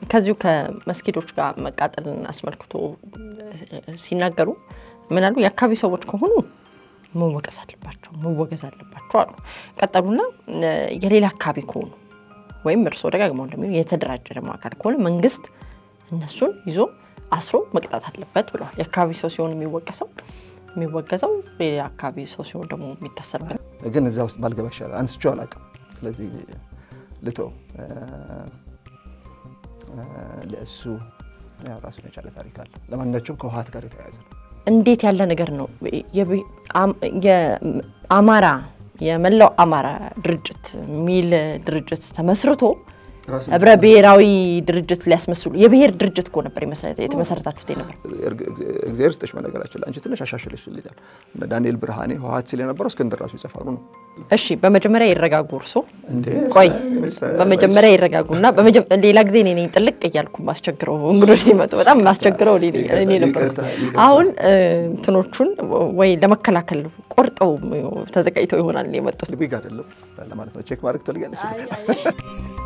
ከዚሁ ከመስጊዶች ጋር መቃጠልን አስመልክቶ ሲናገሩ ምን አሉ? የአካባቢ ሰዎች ከሆኑ መወቀስ አለባቸው መወገዝ አለባቸው አሉ። ቀጠሉና የሌላ አካባቢ ከሆኑ ወይም እርስዎ ደጋግመው እንደሚሉ የተደራጀ ደግሞ አካል ከሆነ መንግስት እነሱን ይዞ አስሮ መቅጣት አለበት ብለዋል። የአካባቢ ሰው ሲሆን የሚወቀሰው የሚወገዘው ሌላ አካባቢ ሰው ሲሆን ደግሞ የሚታሰርበት ግን እዚያ ውስጥ ባልገባ ይሻላል። አንስቼው አላውቅም። ስለዚህ ልቶ ለእሱ ራሱን የቻለ ታሪክ አለ። ለማንኛቸውም ከውሀት ጋር የተያያዘ ነው። እንዴት ያለ ነገር ነው? የአማራ የመላው አማራ ድርጅት የሚል ድርጅት ተመስርቶ ህብረ ብሔራዊ ድርጅት ሊያስመስሉ የብሔር ድርጅት እኮ ነበር የተመሰረታችሁት ነበር። እግዚአብሔር ስጠሽ በነገራችን ላይ አንቺ ትንሽ አሻሽልሽልኛል። ዳንኤል ብርሃኔ ህወሀት ሲል የነበረው እስክንድር ራሱ ይጽፋሉ ነው። እሺ በመጀመሪያ ይረጋጉ። እርሶ ቆይ በመጀመሪያ ይረጋጉና ሌላ ጊዜ እኔ ነኝ ጥልቅ እያልኩ ማስቸግረው እንግዶች ሲመጡ በጣም ማስቸግረው እኔ ነበርኩ። አሁን እንትኖቹን ወይ ለመከላከል ቆርጠው ተዘጋጅተው ይሆናል የመጡት። ዊግ አይደለም ለማለት ነው። ቼክ ማድረግ ትፈልጊያለሽ?